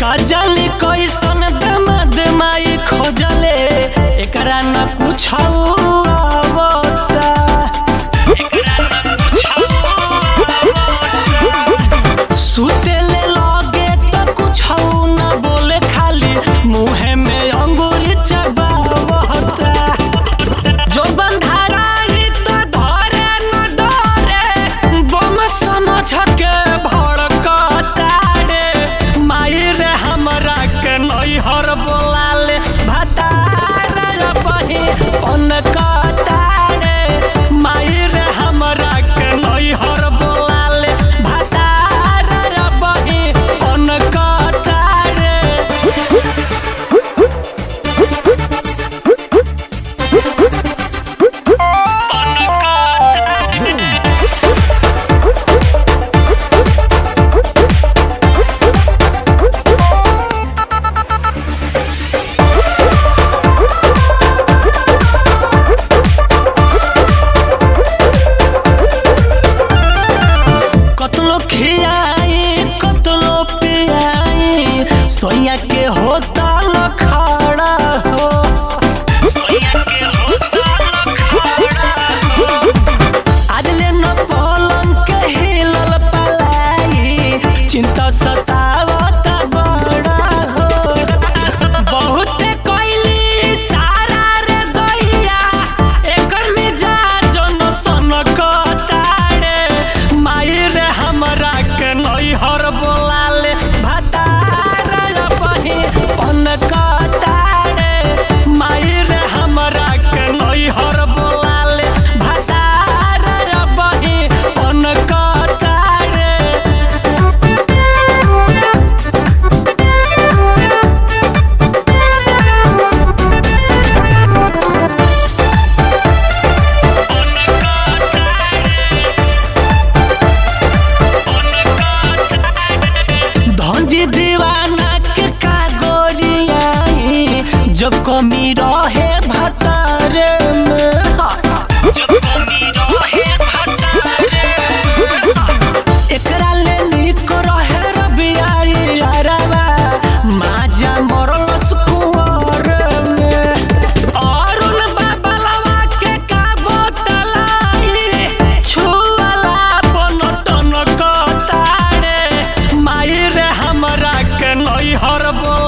का जाने कैसन दमद माई खोजले एकरा न कुछ आवता सुतेले लगे त कुछ न बोले खाली मुहे में अंगूरी चबावता जो बंधाराई तो धरे न डरे बम समझ के भड़कता रे माई रे हमरा के नैहर बोलाले भतार बही पनकता रे माई रे हमरा के नैहर बोलाले भतार बही पनकता रे कतलो खियाई कतलो पियाई सोया के होता न खड़ा हो आज ले न पलंग के हिलल पलाई चिंता सतावत बड़ा हो बहुत कइली सारा रे दैया एकर मिजाज न सनकता रे माई रे हमरा के नैहर बोलाले भतार बही पनकता रे माई रे हमरा के नैहर बोलाले भतार बही पनकता रे धनजी दीवाना के कागोरियाई जब कमी रहे भतारे में एकरा ले निक रहे रबियाई अरबा माजा मरल कुंवर में अरुण बाबलवा के का बोतलाई छुअला बनटन कतारे माई रे हमरा के नैहर बोला